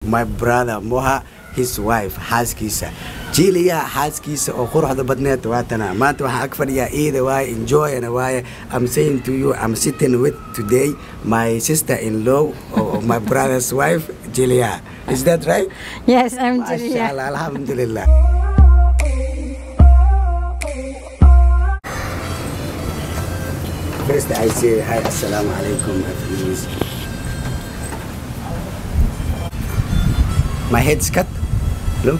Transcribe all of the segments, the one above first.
my brother moha his wife xaaskiisa jiiliya xaaskiisa oo quruxda badneed waatana maanta waxaan ag fadhiyaa iida waaye enjoyana waaye i'm saying to you i'm sitting with today my sister in law or my brother's wife jiiliya is that right Yes, I'm Masha Julia. Allah, alhamdulillah First I say hi, assalamu alaikum, please. My head's cut. Look.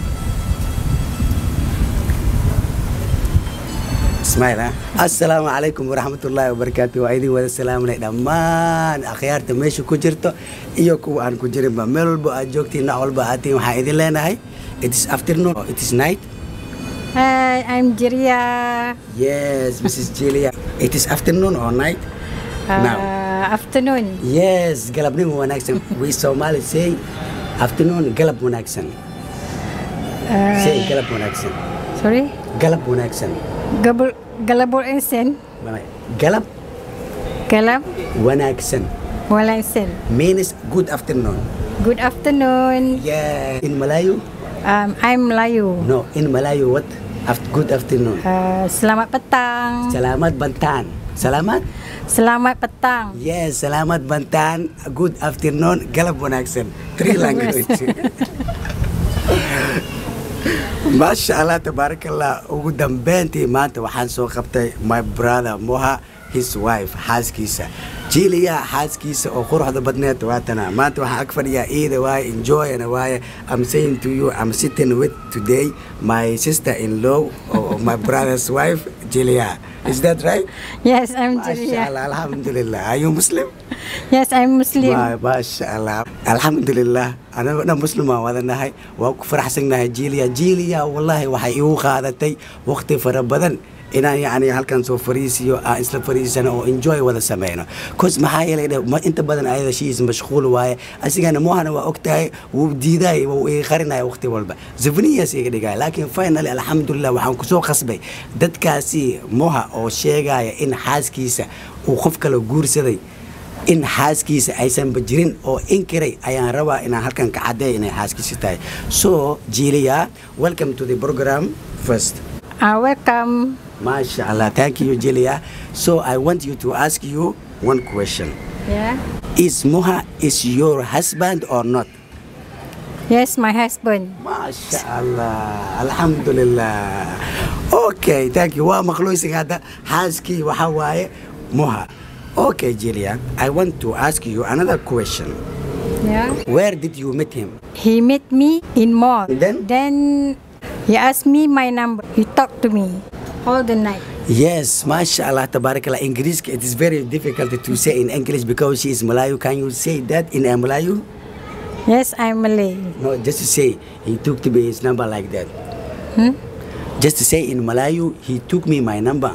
Smile, ha? Assalaamu calaykum waraxmatullaahi wabarakaatu. Waa idin wada salaamunay dhammaan akhyaarta meesha ku jirto iyo kuwa aan ku jirinba. Meel walba aad joogtiin, nooc walba aad tihiin, waxaan idin leenahay. It is afternoon, or it is night. Hi, I'm Jiria. Yes, Mrs. Julia. It is afternoon or night? Uh, Now. Afternoon. Yes, galabnimo wanaagsan. We Somali say afternoon galab wanaagsan. Say galab wanaagsan. Sorry? Galab wanaagsan. Gabul, galabul insen. Galab Galab wanaagsan walansen. means good afternoon. Good afternoon. Yeah. In Malayu? Um, I'm Melayu. No, in Malayu what? Aft- good afternoon. Uh, selamat petang. Salamat Bantan. Salamat? Selamat petang. Yes, salamat Bantan. Good afternoon. Galab wanaagsan. Three language. maasha allah tabaarakallah ugu dambeyntii maanta waxaan soo qabtay my brother moha his wife xaaskiisa jiiliya xaaskiisa oo quruxda badneed waatana maanta waxaan ag fadhiyaa iida waaye enjoyana waaye i'm saying to you i'm sitting with today my sister in law or my brother's wife jiiliya is that right Yes, I'm maasha Jiria. allah alhamdulillah are you muslim Yes, I'm Muslim. Ma- maasha allah alxamdulilah anagoo dhan muslimaan wadanahay waa ku faraxsannahay jiiliya jiiliya wallahi waxay igu qaadatay waqti fara badan inaan yani halkan soo fariisiyo aan isla fariisano oo enjoy wada sameyno cos maxaa yeelay dhe- ma- inta badan ayada shiis mashquul waaye asigana mohana waa ogtahay wuu diiday wuu iga qarinaya waqti walba zafniyas iga dhigaya laakiin finally alxamdulilah waxaan kusoo qasbay dadkaasi moha oo sheegaya in xaaskiisa uu qof kale guursaday in xaaskiisa aysanba jirin oo inkiray ayaan rabaa inaan halkan ka caddeeya inay xaaskiisa tahay so jiiliya welcome to the program first Uh, welcome. Masha Allah thank you jiiliya so I want you to ask you one question Yeah. is Moha is your husband or not Yes, my husband. Masha Allah alxamdulilah okay thank you waa maqluusin hadda xaaskii waxaa waaye Moha okay jiiliya I want to ask you another question Yeah. where did you meet him He met me in mall. Then? Then he asked me my number. He talked to me all the night. Yes, mashallah, tabarakallah. English, it is very difficult to say in English because she is Malayu. Can you say that in a Malayu? Yes, I'm Malay. No, just to say, he took to me his number like that. Hmm? Just to say in Malayu, he took me my number.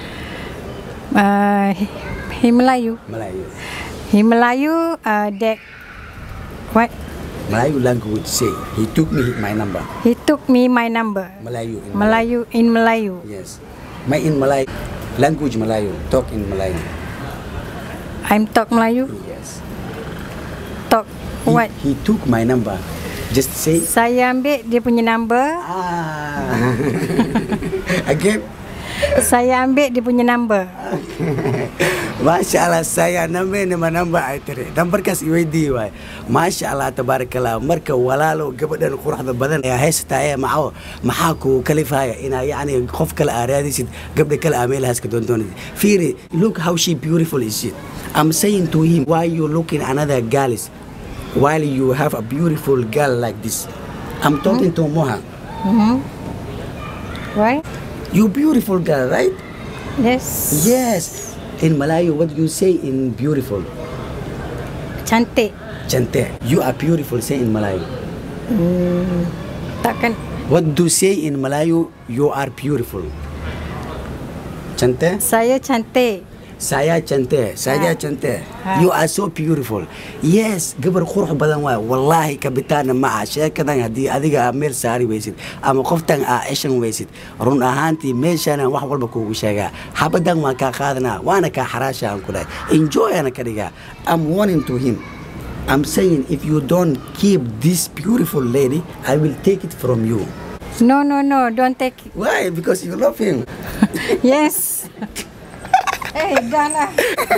Uh, he, he Melayu. Malayu. He Melayu. Uh, that what? Malayu language say, he took me my number. He took me my number. Malayu. In Melayu in Melayu. Yes. My in Malayu. Language Malayu. Talk in Malayu. I'm talk Melayu. Yes. Talk He, what? He took my number. Just to say, Saya ambil dia punya number. ah. Again. Saya ambil dia punya number. maasha allah saya nambeena ma namba ay tiri nambarkaas iweydii waay maasha allah tabaarakallah marka walaalo gabadhan quruxda badan ee haysataye maxaa maxaa ku kalifaya inaa yacni qof kale aa raadisid gabdha kale aa meelahaas ka doondoonid fiiri look how she beautiful is it I'm saying to him why you looking another girls while you have a beautiful girl like this I'm talking to Moha Mm-hmm. Right? you beautiful girl right Yes. yes in Malayu what do you say in beautiful Cantik. Chante, you are beautiful, say in Malayu. Takkan What do you say in Malayu? You are beautiful. Chante? saya cantik. Saya Chante, saya Ha. Chante. Ha. You are so beautiful. Yes, gabar qurux badan waay. Wallahi kabitaana ma aha sheekadan haddii adiga aa meel saari weysid ama qoftan aa eshan weysid run ahaantii meeshaan wax walba kuugu sheegaa xabadan waan kaa qaadanaa waana kaa xaraasha aan ku dhahay enjoy ana ka dhigaa I'm warning to him I'm saying if you don't keep this beautiful lady, I will take it from you. No, no, no, don't take it. Why? Because you love him. Yes. hey, Dana.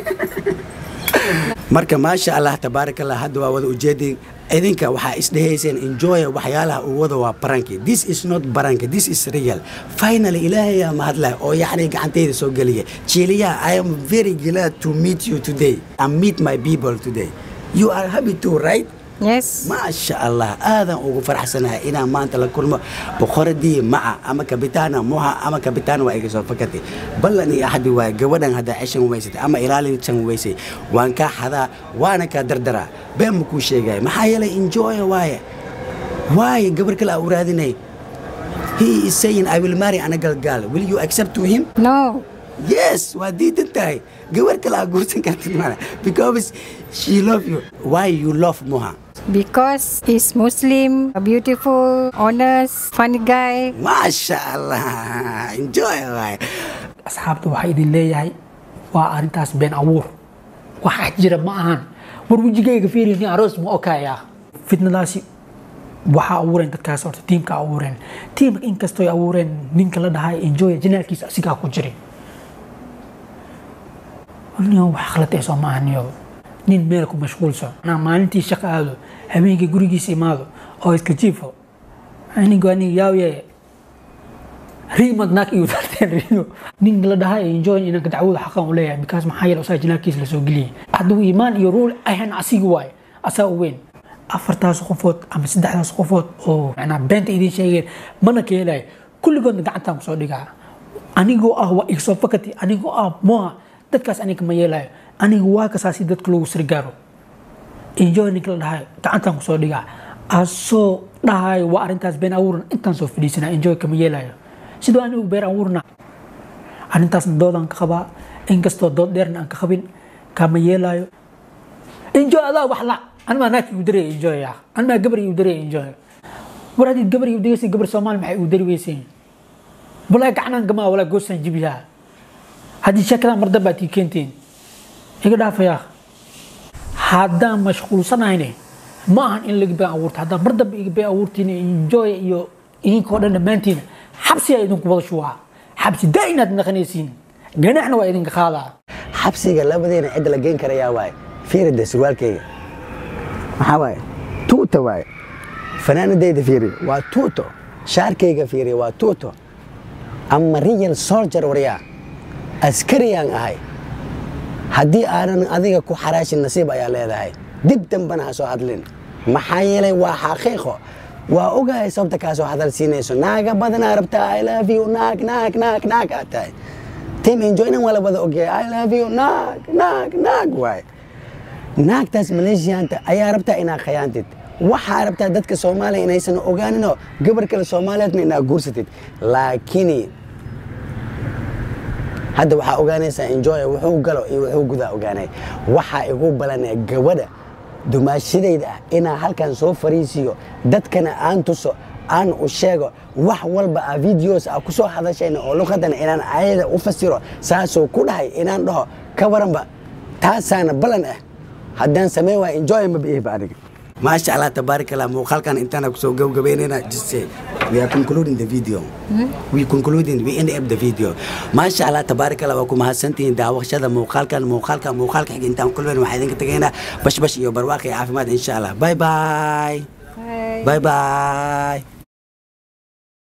marka maasha allah tabaaraka allah hadda waa wada ujeedin idinka waxaa isdhehayseen enjoy waxyaalaha uu wada waa baranki this is not baranki this is real finally ilaahayaa mahadleh oo yacni gacantayda soo geliya jiiliyaha i am very glad to meet you today and meet my people today you are happy too right Yes. maasha allah aadan ugu faraxsanahay inaan maanta la kulmo boqoradii maca ama kabitaana muha ama kabitaan waa iga soo fakatay ballan iyo axadi waaye gabadhan haddaa ceshan weysatay ama ilaalinsan weysay waan kaa xadaa waana kaa dardaraa been ma kuu sheegaya maxaa yeelay enjoya waaye waaye gabar kale aa u raadinay he is saying i will marry ana galgaal will you accept to him No. yes waa diidan tahay gabar kale aa guursan kartid mana because she love you why you love muha Because he's Muslim, beautiful, honest, funny guy. maasha allah enjoy waaye asxaabta waxaa idin leeyahay waa arrintaas been abuur waxa jira ma ahan war wejigayga fiirini aroos ma okaya fitnadaasi waxaa abuureen dadkaas horta tiimka abuureen tiimka inkastoo ay abuureen ninka la dhahay enjoy janaalkiisa asigaa ku jiray nin wax khalad ee soo maaha niyo nin meel ku mashquulsan anaa maalintii shaqo aado habeenkii gurigiisa imaado oo iska jiifo anigu aniga yaawiye riimad naag iyu darteen riimo nin la dhahay enjoy inanka dacwada xaqan u leeyahay bikaas maxaa yeele usaa jinaalkiisa lasoo geliyay hadduu iimaan iyo ruul ahan asigi waaye asaa u weyn afartaas qofood ama saddexdaas qofood oo macnaa beenta idiin sheegeen mana ka helayo kulligoodna gacantaan kusoo dhigaa anigoo ah waa igsoo fakati anigoo ah moha dadkaas aniga ma yeelayo aniga waa kasaasi dadka lagu sirgaaro enjoy ninka la dhahay gacantaan kusoo dhigaa asoo dhahayo waa arrintaas been abuuran intaan soo fadhiisanaa enjoy kama yeelayo sidoo anigu been abuurna arrintaasna doodaan ka qabaa inkastoo dood dheerna aan ka qabin kama yeelayo enjoy adaa wax la anmaa naagka igu daraya enjoy ah anmaa gabar igu daraya enjoy war haddii gabar igu dagaysa gabar soomaali maxay igu dari weyseen walaa gacanaan gamaa walaa goosaan jibiyaa haddii sheekadan mar dambe aad ii keenteen iga dhaafaya haddaan mashquulsanahayne ma ahan in laga been abuurta haddaan mar dambe iga been abuurtiin enjoy iyo idinkoo dhan dhammaantiin xabsi aa idinku wada shubaa xabsi daa inaad naqanaysiin ganaxna waa idinka qaadaa xabsiga labadeena cidda la geen karayaa waaye fiirida surwaalkayga maxaa waaye tuuta waaye fanaanadayda fiiri waa tuuto shaarkayga fiiri waa tuuto ama real soldier waryaa askariyaan ahay haddii aanan adiga ku xaraashin nasiib ayaa leedahay dib dambana ha soo hadlin maxaa yeelay waa xaqiiqo waa ogahay sababta kaa soo hadal siinayso naaga badanaa rabtaa i love you naag naag naag naag aad tahay tim enjoynan waa la wada ogyahay i love you naag naag naag waaye naagtaas maleeshiyaanta ayaa rabtaa inaad khayaantid waxaa rabtaa dadka soomaaliya inaysan ogaaninoo gabar kale soomaaliyeedna inaad guursatid laakiin hadda waxaa ogaanaysaa enjoy wuxuu galo iyo wuxuu gudaa ogaanay waxaa igu balanee gabadha dumaashadayda ah inaan halkan soo fariisiyo dadkana aan tuso aan u sheego wax walba a videos a ku soo hadashayna oo luqadana inaan ayada u fasiro saasuu ku dhahay inaan dhaho ka waranba taasaana balan ah haddaan samey waa enjoy ma biihiba aniga maasha allah tabaarak allah muuqaalkan intaana kusoo gabagabeynayna just say we are concluding the video we concluding we end up the video maasha allah tabaarak allah waa ku mahadsantihiin daawashada muuqaalkan muuqaalka muuqaalka xiga intaan kulmen waxaa idinka tegaynaa bashbash iyo barwaaqi caafimaad insha allah bye bye Bye. bye bye